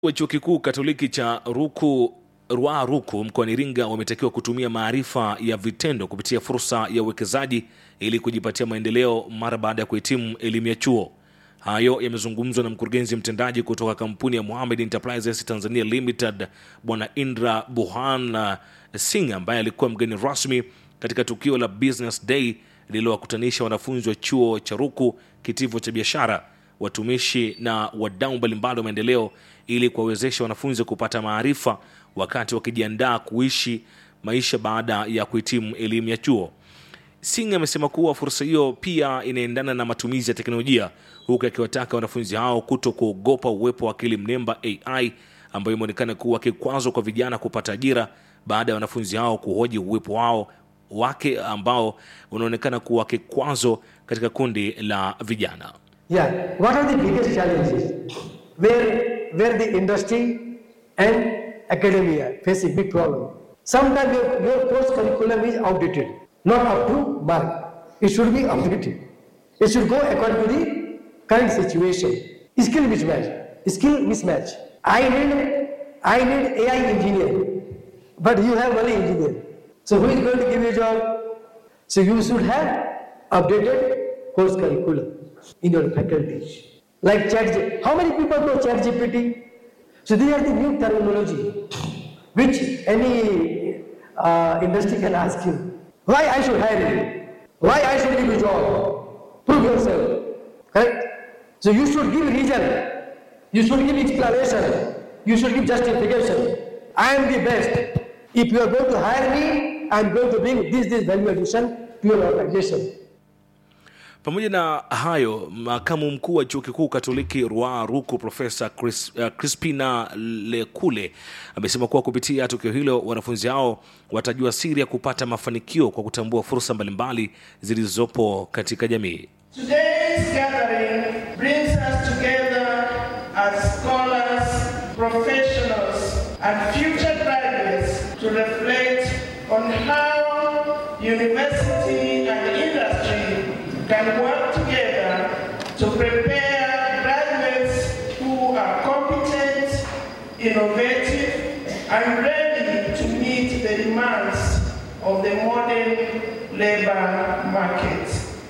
wa chuo kikuu katoliki cha ruku rua ruku mkoani iringa wametakiwa kutumia maarifa ya vitendo kupitia fursa ya uwekezaji ili kujipatia maendeleo mara baada ya kuhitimu elimu ya chuo hayo yamezungumzwa na mkurugenzi mtendaji kutoka kampuni ya Mohamed Enterprises Tanzania Limited bwana Indra Buhan Singh ambaye alikuwa mgeni rasmi katika tukio la Business Day lililowakutanisha wanafunzi wa chuo cha Ruku, kitivo cha biashara, watumishi na wadau mbalimbali wa maendeleo ili kuwawezesha wanafunzi kupata maarifa wakati wakijiandaa kuishi maisha baada ya kuhitimu elimu ya chuo. Singh amesema kuwa fursa hiyo pia inaendana na matumizi ya teknolojia, huku akiwataka wanafunzi hao kuto kuogopa uwepo wa akili mnemba AI ambayo imeonekana kuwa kikwazo kwa vijana kupata ajira baada ya wanafunzi hao kuhoji uwepo wao wake ambao unaonekana kuwa kikwazo katika kundi la vijana. Yeah. What are the biggest challenges? Where where the industry and academia face a big problem. Sometimes your, your course curriculum is outdated, not up to mark. It should be updated. It should go according to the current situation. Skill mismatch. Skill mismatch. I need I need AI engineer, but you have only engineer. So who is going to give you a job? So you should have updated course curriculum in your faculty. Like chat, how many people know chat GPT? So these are the new terminology which any uh, industry can ask you. Why I should hire you? Why I should give you job? Prove yourself. Correct? So you should give reason. You should give explanation. You should give justification. I am the best. If you are going to hire me, I am going to bring this this value addition to your organization. Pamoja na hayo, makamu mkuu wa chuo kikuu Katoliki Rua Ruku Profesa Chris, uh, Crispina Lekule amesema kuwa kupitia tukio hilo wanafunzi hao watajua siri ya kupata mafanikio kwa kutambua fursa mbalimbali zilizopo katika jamii. Today's gathering brings us together as scholars, professionals, and future graduates to reflect on how university and industry can work together to prepare graduates who are competent, innovative, and ready to meet the demands of the modern labor market.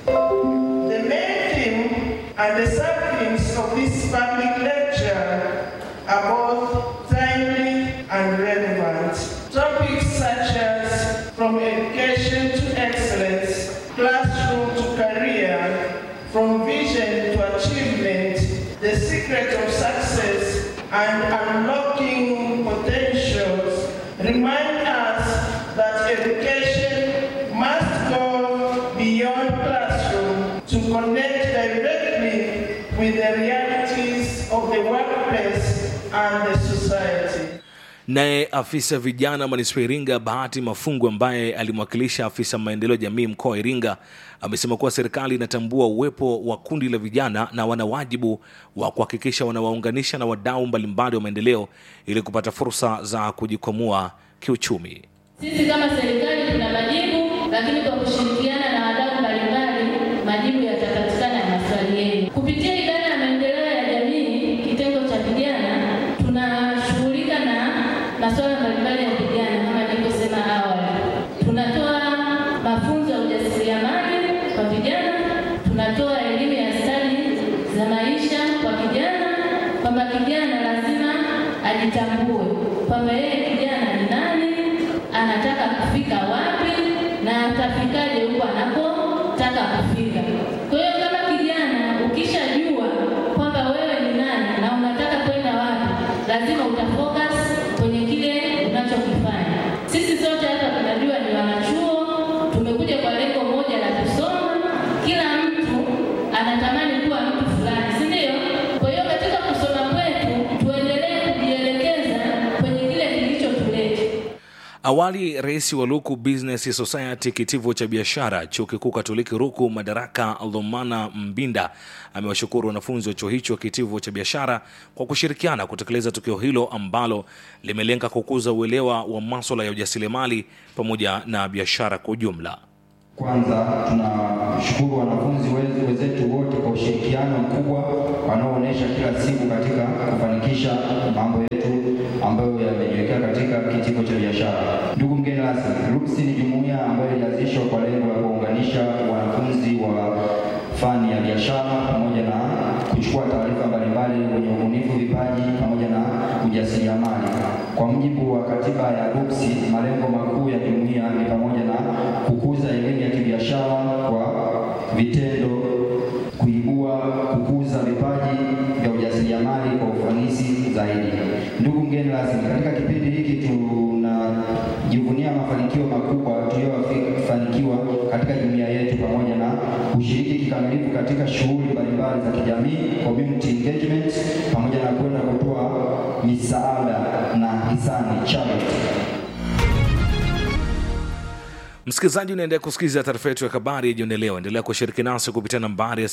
The main theme and the sub-themes of this public lecture are both timely and relevant. Topics such as from education to excellence, classroom to career, from vision to achievement, the secret of success, and unlocking potentials remind us that education must go beyond classroom to connect directly with the realities of the workplace and the society. Naye afisa vijana manispaa Iringa Bahati Mafungu, ambaye alimwakilisha afisa maendeleo ya jamii mkoa wa Iringa, amesema kuwa serikali inatambua uwepo wa kundi la vijana na wana wajibu wa kuhakikisha wanawaunganisha na wadau mbalimbali wa maendeleo ili kupata fursa za kujikwamua kiuchumi. Sisi kama serikali tuna majibu, lakini kwa kushirikiana na wadau mbalimbali majibu yatapatikana ya maswali yenu. Kupitia idara ya maendeleo ya jamii kitengo cha vijana, tunashughulika na masuala mbalimbali ya vijana kama nilivyosema awali. Tunatoa mafunzo ya ujasiriamali kwa vijana, tunatoa elimu ya stadi za maisha kwa vijana, kwamba kijana lazima ajitambue kwamba yeye kijana ni nani, anataka kufika wapi na atafikaje huko anakotaka kufika. Kwa hiyo kama kijana ukishajua kwamba wewe ni nani na unataka kwenda wapi, lazima utafocus kwenye kile unachokifanya. Sisi sote hapa tunajua ni wanachuo, tumekuja kwa lengo moja la kusoma. Kila mtu anatamani kuwa mtu fulani, si ndio? Kwa hiyo katika kusoma kwetu tuendelee kujielekeza kwenye kile kilichotuleta. Awali, rais wa Ruku Business Society kitivo cha biashara chuo kikuu Katoliki Ruku Madaraka Lomana Mbinda amewashukuru wanafunzi wa chuo hicho kitivo cha biashara kwa kushirikiana kutekeleza tukio hilo ambalo limelenga kukuza uelewa wa maswala ya ujasiriamali pamoja na biashara kwa ujumla. Kwanza tunashukuru wanafunzi wez- wenzetu wote kwa ushirikiano mkubwa wanaoonyesha kila siku katika kufanikisha mambo yetu ambayo yamejiwekea katika kitivo cha biashara. Ndugu mgeni rasmi, RUCS ni jumuiya ambayo ilianzishwa kwa lengo la kuunganisha wanafunzi wa fani ya biashara pamoja na kuchukua taarifa mbalimbali wenye ubunifu, vipaji pamoja na ujasiriamali. Kwa mujibu wa katiba ya RUCS, malengo makuu ya jumuiya ni pamoja na kukuza elimu ya kibiashara kwa vitendo, kuibua, kukuza vipaji vya ujasiriamali kwa ufanisi zaidi. Ndugu mgeni rasmi, katika kipindi hiki tunajivunia mafanikio makubwa tuliyofanikiwa katika jumuiya yetu pamoja na kushiriki kikamilifu katika shughuli mbalimbali za kijamii, community engagement, pamoja na kwenda kutoa misaada na hisani charity. Msikilizaji, unaendelea kusikiliza taarifa yetu ya habari ya jioni leo. Endelea kushiriki nasi kupitia nambari ya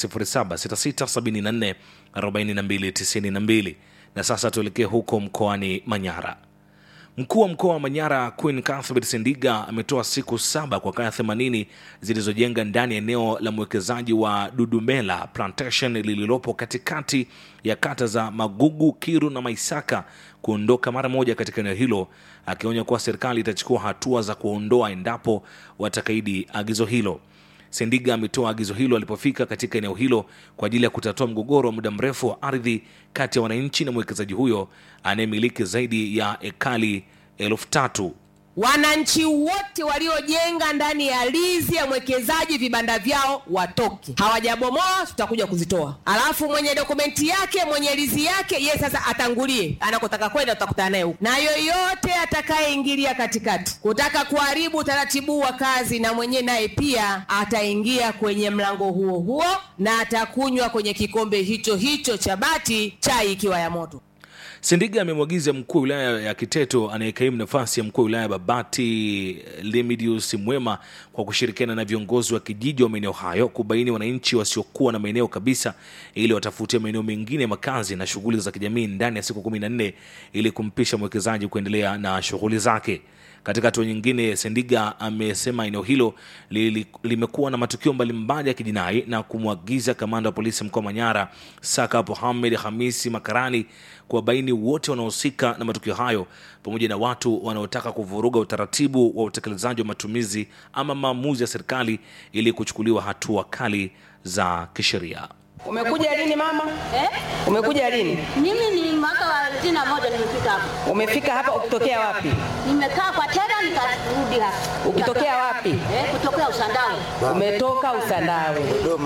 0766744292 na sasa tuelekee huko mkoani Manyara. Mkuu wa mkoa wa Manyara Queen Cuthbert Sendiga ametoa siku saba kwa kaya 80 zilizojenga ndani ya eneo la mwekezaji wa Dudumela Plantation lililopo katikati ya kata za Magugu, Kiru na Maisaka kuondoka mara moja katika eneo hilo, akionya kuwa serikali itachukua hatua za kuondoa endapo watakaidi agizo hilo. Sendiga ametoa agizo hilo alipofika katika eneo hilo kwa ajili ya kutatua mgogoro wa muda mrefu wa ardhi kati ya wananchi na mwekezaji huyo anayemiliki zaidi ya ekali elfu tatu. Wananchi wote waliojenga ndani ya lizi ya mwekezaji vibanda vyao watoke. Hawajabomoa, tutakuja kuzitoa. Alafu mwenye dokumenti yake, mwenye lizi yake, ye sasa atangulie anakotaka kwenda, tutakutana naye huko. Na yoyote atakayeingilia katikati kutaka kuharibu utaratibu wa kazi, na mwenyewe naye pia ataingia kwenye mlango huo huo na atakunywa kwenye kikombe hicho hicho cha bati, chai ikiwa ya moto. Sendiga amemwagiza mkuu wa wilaya ya Kiteto anayekaimu nafasi ya mkuu wa wilaya ya Babati Lemidius Mwema kwa kushirikiana na viongozi wa kijiji wa maeneo hayo kubaini wananchi wasiokuwa na maeneo kabisa ili watafutie maeneo mengine ya makazi na shughuli za kijamii ndani ya siku kumi na nne ili kumpisha mwekezaji kuendelea na shughuli zake. Katika hatua nyingine, Sendiga amesema eneo hilo li, limekuwa na matukio mbalimbali ya kijinai na kumwagiza kamanda wa polisi mkoa wa Manyara Saka Mohamed Hamisi Makarani kuwabaini wote wanaohusika na matukio hayo pamoja na watu wanaotaka kuvuruga utaratibu wa utekelezaji wa matumizi ama maamuzi ya serikali ili kuchukuliwa hatua kali za kisheria. Umekuja lini mama? Eh? Umekuja lini? Mimi ni mwaka wa sitini na moja nimefika hapa. Umefika hapa ukitokea wapi? Nimekaa kwa tera nikarudi hapa. Ukitokea wapi? Eh, kutokea Usandawe. Umetoka Usandawe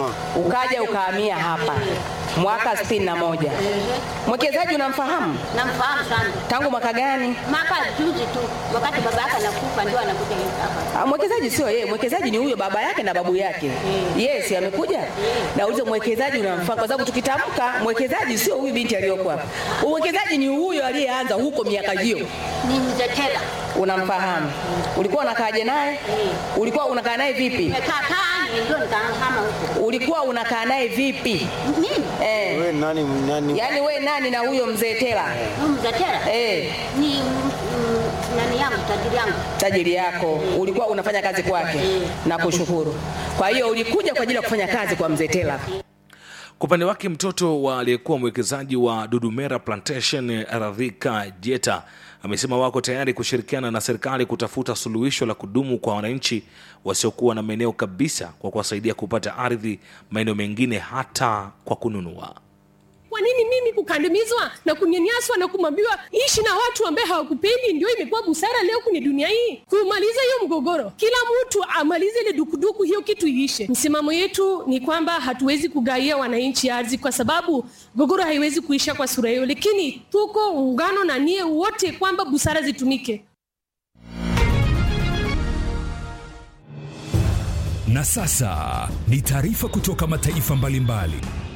ukaja ukahamia hapa mwaka sitini na moja. Mwekezaji unamfahamu Namfahamu sana. tangu mwaka gani? Mwaka juzi tu wakati baba yake anakufa ndio anakuja hapa. Ah, Mwekezaji sio yeye, mwekezaji ni huyo baba yake na babu yake. Yes, amekuja. Naulize mwekezaji unamfahamu kwa sababu tukitamka mwekezaji sio huyu binti aliyoko hapa. Mwekezaji ni huyo aliyeanza huko miaka hiyo. Ni mzee Tera. Unamfahamu. Ulikuwa unakaaje naye? Ulikuwa unakaa naye vipi? Nimekaa kaa ndio nikahama huko. Ulikuwa unakaa naye vipi? Mimi Eh. Wewe nani nani? Yaani we nani na huyo mzee Tela? huyu mzee Tera Eh, ni mm, nani yangu tajiri yangu. tajiri yako. Ulikuwa unafanya kazi kwake. Na kushukuru. Kwa hiyo ulikuja kwa ajili ya kufanya kazi kwa mzee Tela. Kwa upande wake mtoto wa aliyekuwa mwekezaji wa Dudumera Plantation Radhika Jeta amesema wako tayari kushirikiana na serikali kutafuta suluhisho la kudumu kwa wananchi wasiokuwa na maeneo kabisa kwa kuwasaidia kupata ardhi maeneo mengine hata kwa kununua. Kwa nini mimi kukandamizwa na kunyanyaswa na kumwambiwa ishi na watu ambaye hawakupendi? Ndio imekuwa busara leo kwenye dunia hii, kumaliza hiyo mgogoro, kila mtu amalize ile dukuduku, hiyo kitu iishe. Msimamo yetu ni kwamba hatuwezi kugaia wananchi ardhi, kwa sababu mgogoro haiwezi kuisha kwa sura hiyo, lakini tuko ungano na nie wote kwamba busara zitumike. Na sasa ni taarifa kutoka mataifa mbalimbali.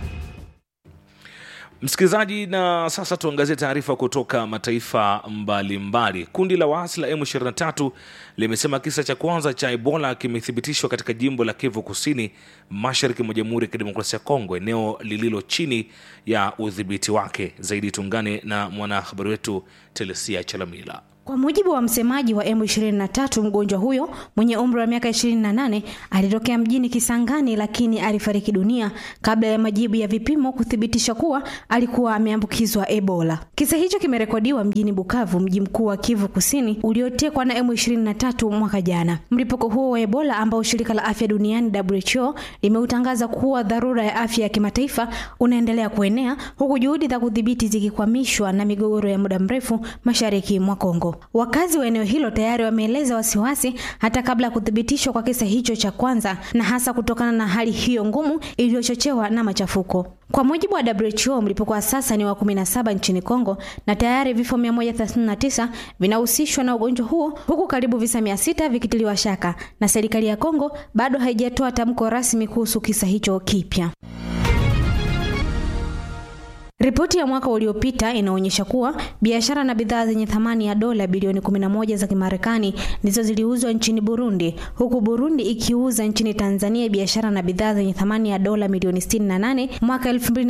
Msikilizaji, na sasa tuangazie taarifa kutoka mataifa mbalimbali mbali. Kundi la waasi la M23 limesema kisa cha kwanza cha Ebola kimethibitishwa katika jimbo la Kivu Kusini, mashariki mwa Jamhuri ya Kidemokrasia ya Kongo, eneo lililo chini ya udhibiti wake. Zaidi tuungane na mwanahabari wetu Telesia Chalamila. Kwa mujibu wa msemaji wa M23, mgonjwa huyo mwenye umri wa miaka 28 alitokea mjini Kisangani, lakini alifariki dunia kabla ya majibu ya vipimo kuthibitisha kuwa alikuwa ameambukizwa Ebola. Kisa hicho kimerekodiwa mjini Bukavu, mji mkuu wa Kivu Kusini uliotekwa na M23 mwaka jana. Mlipuko huo wa Ebola ambao shirika la afya duniani WHO limeutangaza kuwa dharura ya afya ya kimataifa unaendelea kuenea huku juhudi za kudhibiti zikikwamishwa na migogoro ya muda mrefu mashariki mwa Kongo. Wakazi wa eneo hilo tayari wameeleza wasiwasi hata kabla ya kuthibitishwa kwa kisa hicho cha kwanza, na hasa kutokana na hali hiyo ngumu iliyochochewa na machafuko. Kwa mujibu wa WHO, mlipuko wa sasa ni wa 17 nchini Kongo na tayari vifo 139 vinahusishwa na ugonjwa huo huku karibu visa 600 vikitiliwa shaka, na serikali ya Kongo bado haijatoa tamko rasmi kuhusu kisa hicho kipya. Ripoti ya mwaka uliopita inaonyesha kuwa biashara na bidhaa zenye thamani ya dola bilioni 11 za Kimarekani ndizo ziliuzwa nchini Burundi, huku Burundi ikiuza nchini Tanzania biashara na bidhaa zenye thamani ya dola milioni 68 mwaka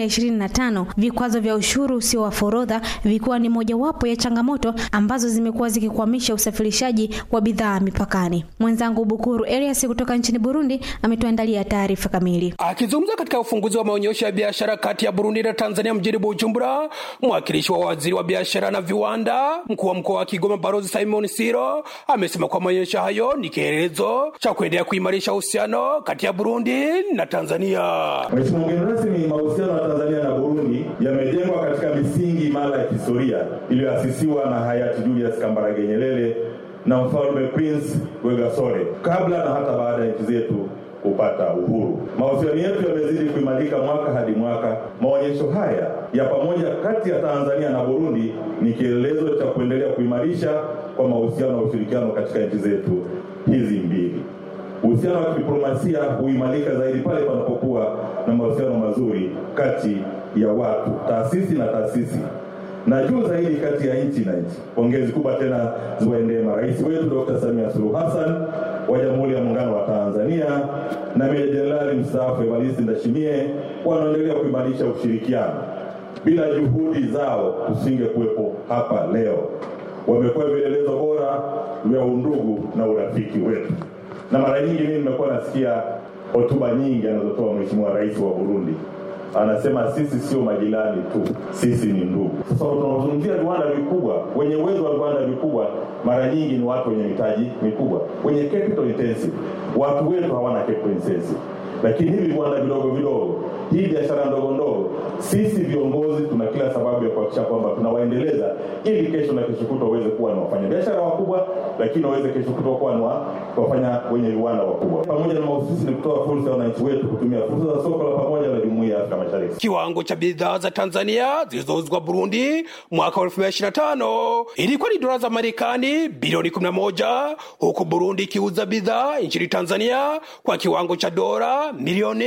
2025. Vikwazo vya ushuru usio wa forodha vikiwa ni mojawapo ya changamoto ambazo zimekuwa zikikwamisha usafirishaji wa bidhaa mipakani. Mwenzangu Bukuru Elias kutoka nchini Burundi ametuandalia taarifa kamili. Akizungumza katika ufunguzi wa maonyesho ya biashara kati ya Burundi na Tanzania mjini Bujumbura, mwakilishi wa waziri wa biashara na viwanda, mkuu wa mkoa wa Kigoma Balozi Simon Siro amesema kwa maonyesho hayo ni kielelezo cha kuendelea kuimarisha uhusiano kati ya Burundi na Tanzania. Mheshimiwa mgeni rasmi, mahusiano ya Tanzania na Burundi yamejengwa katika misingi imara ya kihistoria iliyoasisiwa na hayati Julius Kambarage Nyerere na mfalme Prince Rwegasore kabla na hata baada ya nchi zetu kupata uhuru. Mahusiano yetu yamezidi kuimarika mwaka hadi mwaka. Maonyesho haya ya pamoja kati ya Tanzania na Burundi ni kielelezo cha kuendelea kuimarisha kwa mahusiano na ushirikiano katika nchi zetu hizi mbili. Uhusiano wa kidiplomasia huimarika zaidi pale panapokuwa na mahusiano mazuri kati ya watu, taasisi na taasisi na juu zaidi kati ya nchi na nchi. Pongezi kubwa tena ziwaendee marais wetu Dr. Samia Suluhu Hassan wa Jamhuri ya Muungano wa Tanzania na Meja Jenerali mstaafu Evariste Ndayishimiye wanaendelea kuimarisha ushirikiano. Bila juhudi zao tusinge kuwepo hapa leo. Wamekuwa vielelezo bora vya undugu na urafiki wetu, na mara nyingi mimi nimekuwa nasikia hotuba nyingi anazotoa Mheshimiwa Rais wa Burundi anasema sisi sio majirani tu, sisi ni ndugu. Sasa tunazungumzia viwanda vikubwa, wenye uwezo wa viwanda vikubwa mara nyingi ni watu wenye mitaji mikubwa, wenye capital intensive. Watu wetu hawana capital intensive, lakini hivi viwanda vidogo vidogo, hii biashara ndogo ndogo, sisi viongozi tuna kila sababu ya kuhakikisha kwamba tunawaendeleza, ili kesho na kesho kutwa waweze kuwa ni wafanyabiashara wakubwa, lakini waweze kesho kutwa kuwa ni wafanya wenye viwanda wakubwa. Pamoja na mahususi ni kutoa fursa ya wananchi wetu kutumia fursa za soko la pamoja la Jumuiya ya Afrika Mashariki. Kiwango cha bidhaa za Tanzania zilizouzwa Burundi mwaka wa 2025 ilikuwa ni dola za Marekani bilioni 11 huku Burundi ikiuza bidhaa nchini Tanzania kwa kiwango cha dola milioni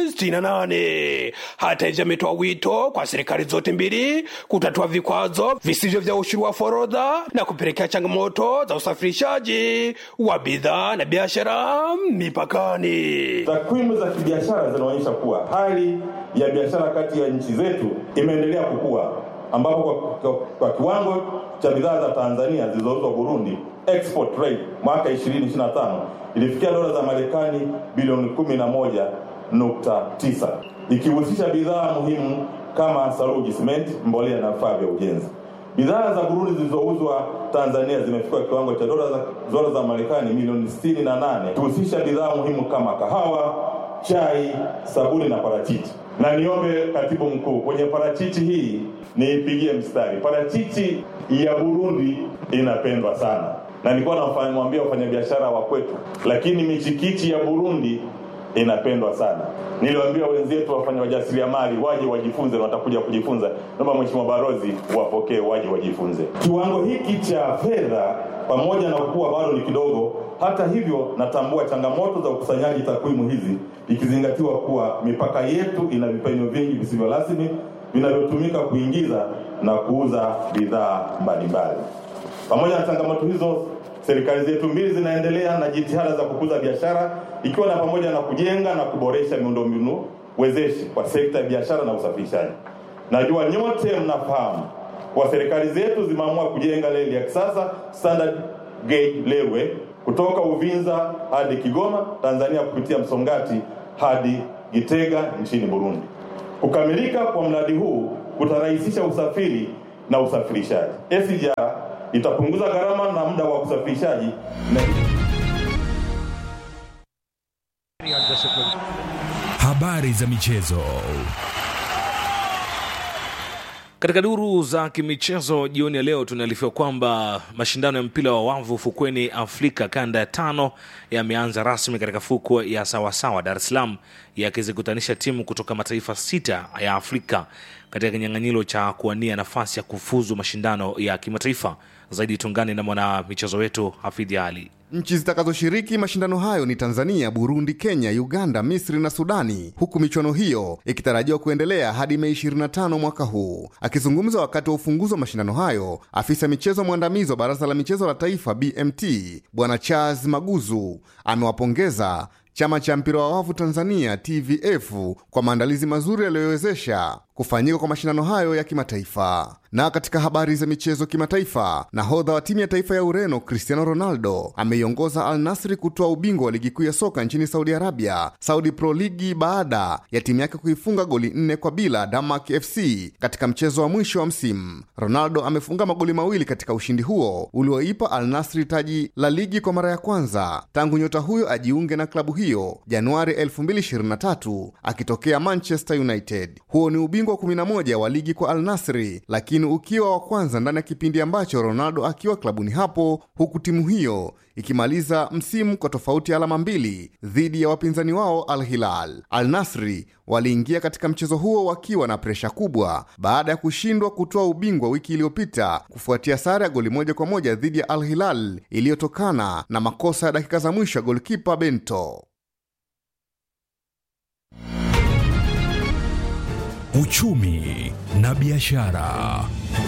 68. Hata hivyo, ametoa wito kwa serikali zote mbili kutatua vikwazo visivyo vya ushuru wa forodha na kupelekea changamoto za usafirishaji wa bidhaa na biashara mipakani. Takwimu za kibiashara zinaonyesha kuwa hali ya biashara kati ya nchi zetu imeendelea kukua ambapo kwa, kwa, kwa kiwango cha bidhaa za Tanzania zilizouzwa Burundi export rate mwaka 2025 ilifikia dola za Marekani bilioni 11.9 ikihusisha bidhaa muhimu kama saruji, simenti, mbolea na vifaa vya ujenzi. Bidhaa za Burundi zilizouzwa Tanzania zimefikia kiwango cha dola za, dola za Marekani milioni 68 kuhusisha bidhaa muhimu kama kahawa, chai, sabuni na parachichi. Na niombe katibu mkuu, kwenye parachichi hii niipigie mstari. Parachichi ya Burundi inapendwa sana, na nilikuwa namwambia wafanyabiashara wa kwetu, lakini michikichi ya Burundi inapendwa sana. Niliwaambia wenzetu wafanya wajasiriamali waje wajifunze, na watakuja kujifunza. Naomba Mheshimiwa Barozi wapokee, waje wajifunze. Kiwango hiki cha fedha pamoja na kuwa bado ni kidogo, hata hivyo natambua changamoto za ukusanyaji takwimu hizi, ikizingatiwa kuwa mipaka yetu ina vipenyo vingi visivyo rasmi vinavyotumika kuingiza na kuuza bidhaa mbalimbali. Pamoja na changamoto hizo, serikali zetu mbili zinaendelea na jitihada za kukuza biashara ikiwa na pamoja na kujenga na kuboresha miundombinu wezeshi kwa sekta ya biashara na usafirishaji. Najua nyote mnafahamu kwa serikali zetu zimeamua kujenga reli ya kisasa standard gauge railway kutoka Uvinza hadi Kigoma Tanzania kupitia Msongati hadi Gitega nchini Burundi. Kukamilika kwa mradi huu kutarahisisha usafiri na usafirishaji. SGR itapunguza gharama na muda wa usafirishaji na Habari za michezo. Katika duru za kimichezo jioni ya leo tunaarifiwa kwamba mashindano ya mpira wa wavu fukweni Afrika kanda ya tano yameanza rasmi katika fukwe ya Sawasawa Dar es Salaam, yakizikutanisha timu kutoka mataifa sita ya Afrika katika kinyang'anyiro cha kuwania nafasi ya kufuzu mashindano ya kimataifa. Zaidi tungane na mwana michezo wetu Hafidhi Ali. Nchi zitakazoshiriki mashindano hayo ni Tanzania, Burundi, Kenya, Uganda, Misri na Sudani, huku michuano hiyo ikitarajiwa kuendelea hadi Mei 25 mwaka huu. Akizungumza wakati wa ufunguzi wa mashindano hayo, afisa michezo mwandamizi wa Baraza la Michezo la Taifa BMT Bwana Charles Maguzu amewapongeza chama cha mpira wa wavu Tanzania TVF kwa maandalizi mazuri yaliyowezesha kufanyika kwa mashindano hayo ya kimataifa. Na katika habari za michezo kimataifa, nahodha wa timu ya taifa ya Ureno Cristiano Ronaldo ameiongoza Al Nasri kutoa ubingwa wa ligi kuu ya soka nchini Saudi Arabia, Saudi Pro Ligi, baada ya timu yake kuifunga goli nne kwa bila Denmark FC katika mchezo wa mwisho wa msimu. Ronaldo amefunga magoli mawili katika ushindi huo ulioipa Al Nasri taji la ligi kwa mara ya kwanza tangu nyota huyo ajiunge na klabu hiyo Januari 2023 akitokea Manchester United. Huo ni ubingwa wa 11 wa ligi kwa Al Nasri, lakini ukiwa wa kwanza ndani ya kipindi ambacho Ronaldo akiwa klabuni hapo, huku timu hiyo ikimaliza msimu kwa tofauti ya alama mbili dhidi ya wapinzani wao Al Hilal. Al Nasri waliingia katika mchezo huo wakiwa na presha kubwa baada ya kushindwa kutoa ubingwa wiki iliyopita kufuatia sare ya goli moja kwa moja dhidi ya Al Hilal iliyotokana na makosa ya dakika za mwisho ya golkipa Bento. Uchumi na biashara.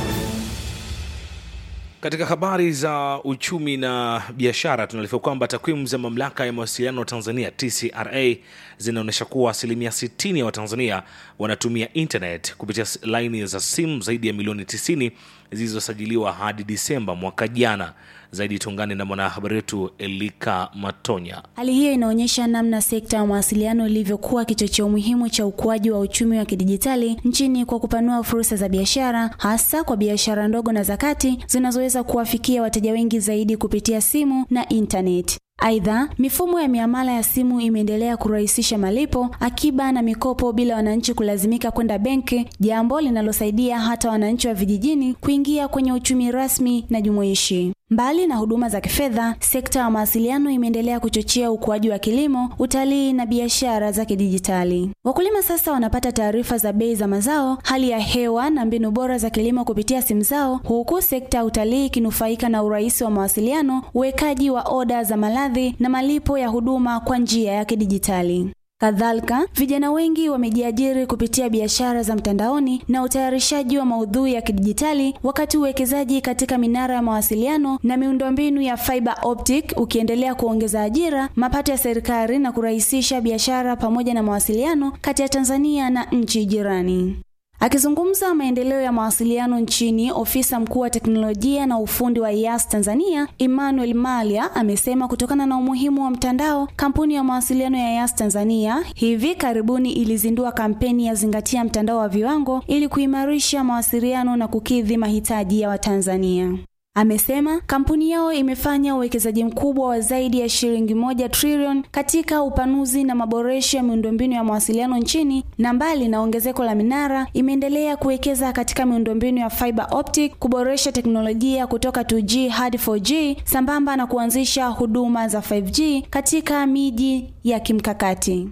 Katika habari za uchumi na biashara tunaarifiwa kwamba takwimu za mamlaka ya mawasiliano Tanzania TCRA zinaonyesha kuwa asilimia 60 ya Watanzania wanatumia internet kupitia laini za simu zaidi ya milioni 90 zilizosajiliwa hadi Disemba mwaka jana. Zaidi tuungane na mwanahabari wetu Elika Matonya. Hali hiyo inaonyesha namna sekta ya mawasiliano ilivyokuwa kichocheo muhimu cha ukuaji wa uchumi wa kidijitali nchini kwa kupanua fursa za biashara, hasa kwa biashara ndogo na za kati zinazoweza kuwafikia wateja wengi zaidi kupitia simu na intaneti. Aidha, mifumo ya miamala ya simu imeendelea kurahisisha malipo, akiba na mikopo bila wananchi kulazimika kwenda benki, jambo linalosaidia hata wananchi wa vijijini kuingia kwenye uchumi rasmi na jumuishi. Mbali na huduma za kifedha, sekta ya mawasiliano imeendelea kuchochea ukuaji wa kilimo, utalii na biashara za kidijitali. Wakulima sasa wanapata taarifa za bei za mazao, hali ya hewa na mbinu bora za kilimo kupitia simu zao, huku sekta ya utalii ikinufaika na urahisi wa mawasiliano, uwekaji wa oda za maladhi na malipo ya huduma kwa njia ya kidijitali. Kadhalika, vijana wengi wamejiajiri kupitia biashara za mtandaoni na utayarishaji wa maudhui ya kidijitali, wakati uwekezaji katika minara ya mawasiliano na miundombinu ya fiber optic ukiendelea kuongeza ajira, mapato ya serikali na kurahisisha biashara pamoja na mawasiliano kati ya Tanzania na nchi jirani. Akizungumza maendeleo ya mawasiliano nchini, ofisa mkuu wa teknolojia na ufundi wa IAS Tanzania, Emmanuel Malia, amesema kutokana na umuhimu wa mtandao, kampuni ya mawasiliano ya IAS Tanzania hivi karibuni ilizindua kampeni ya zingatia mtandao wa viwango ili kuimarisha mawasiliano na kukidhi mahitaji ya Watanzania. Amesema kampuni yao imefanya uwekezaji mkubwa wa zaidi ya shilingi moja trilioni katika upanuzi na maboresho ya miundombinu ya mawasiliano nchini, na mbali na ongezeko la minara, imeendelea kuwekeza katika miundombinu ya fiber optic, kuboresha teknolojia kutoka 2G hadi 4G, sambamba na kuanzisha huduma za 5G katika miji ya kimkakati.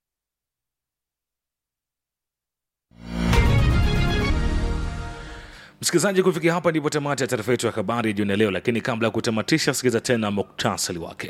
Msikilizaji, kufikia hapa ndipo tamati ya taarifa yetu ya habari jioni ya leo, lakini kabla ya kutamatisha, sikiliza tena muktasari wake.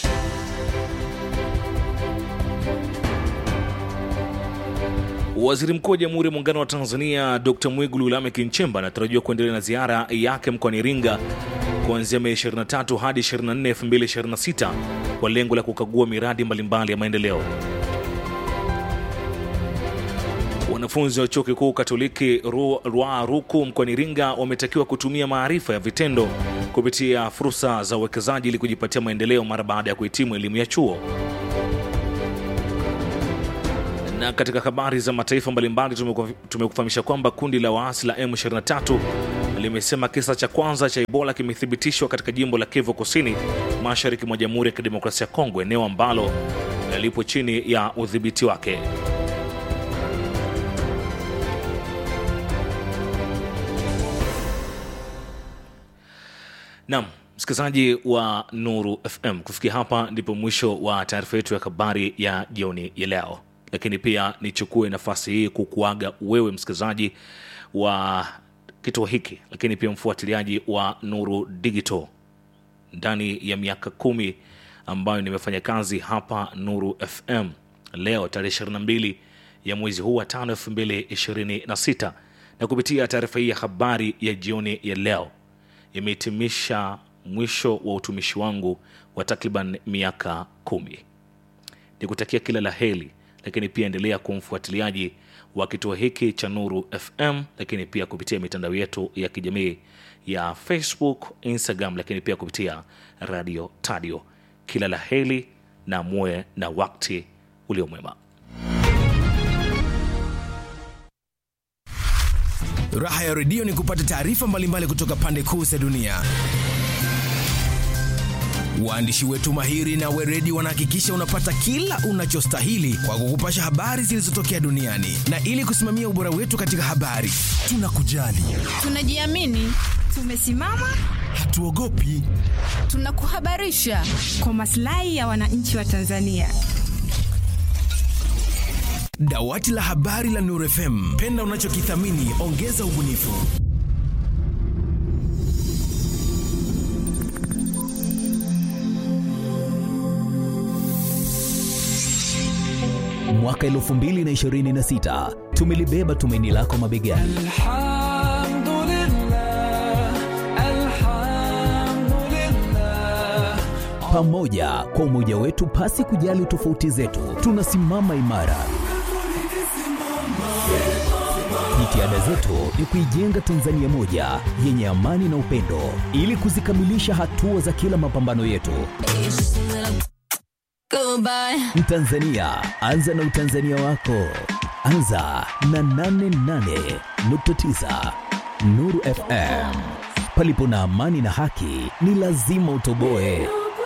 Waziri Mkuu wa Jamhuri ya Muungano wa Tanzania Dr. Mwigulu Lameck Nchemba anatarajiwa kuendelea na ziara yake mkoani Iringa kuanzia Mei 23 hadi 24, 2026 kwa lengo la kukagua miradi mbalimbali ya maendeleo. Wanafunzi wa chuo kikuu Katoliki Ru- Rua Ruku mkoani Iringa wametakiwa kutumia maarifa ya vitendo kupitia fursa za uwekezaji ili kujipatia maendeleo mara baada ya kuhitimu elimu ya chuo. Na katika habari za mataifa mbalimbali tumeku- tumekufahamisha kwamba kundi la waasi la M23 limesema kisa cha kwanza cha Ebola kimethibitishwa katika jimbo la Kivu Kusini, mashariki mwa Jamhuri ya Kidemokrasia ya Kongo, eneo ambalo lipo chini ya udhibiti wake. Naam, msikilizaji wa Nuru FM, kufikia hapa ndipo mwisho wa taarifa yetu ya habari ya jioni ya leo, lakini pia nichukue nafasi hii kukuaga wewe msikilizaji wa kituo hiki, lakini pia mfuatiliaji wa Nuru Digital ndani ya miaka kumi ambayo nimefanya kazi hapa Nuru FM. Leo tarehe 22 ya mwezi huu wa tano 2026 na kupitia taarifa hii ya habari ya jioni ya leo imehitimisha mwisho wa utumishi wangu wa takriban miaka kumi. Nikutakia kila la heri, lakini pia endelea kuwa mfuatiliaji wa kituo hiki cha Nuru FM, lakini pia kupitia mitandao yetu ya kijamii ya Facebook, Instagram, lakini pia kupitia Radio Tadio. Kila la heri na muwe na wakati uliomwema. Raha ya redio ni kupata taarifa mbalimbali kutoka pande kuu za dunia. Waandishi wetu mahiri na weredi wanahakikisha unapata kila unachostahili kwa kukupasha habari zilizotokea duniani, na ili kusimamia ubora wetu katika habari, tunakujali, Tunajiamini, tumesimama, hatuogopi. tunakuhabarisha kwa maslahi ya wananchi wa Tanzania. Dawati la habari la Nuru FM, penda unachokithamini, ongeza ubunifu. Mwaka 2026 tumelibeba tumaini lako mabegani. Pamoja kwa umoja wetu, pasi kujali tofauti zetu, tunasimama imara. Jitihada zetu ni kuijenga Tanzania moja yenye amani na upendo, ili kuzikamilisha hatua za kila mapambano yetu. Mtanzania, anza na utanzania wako. Anza na 88.9 Nuru FM. Palipo na amani na haki, ni lazima utoboe.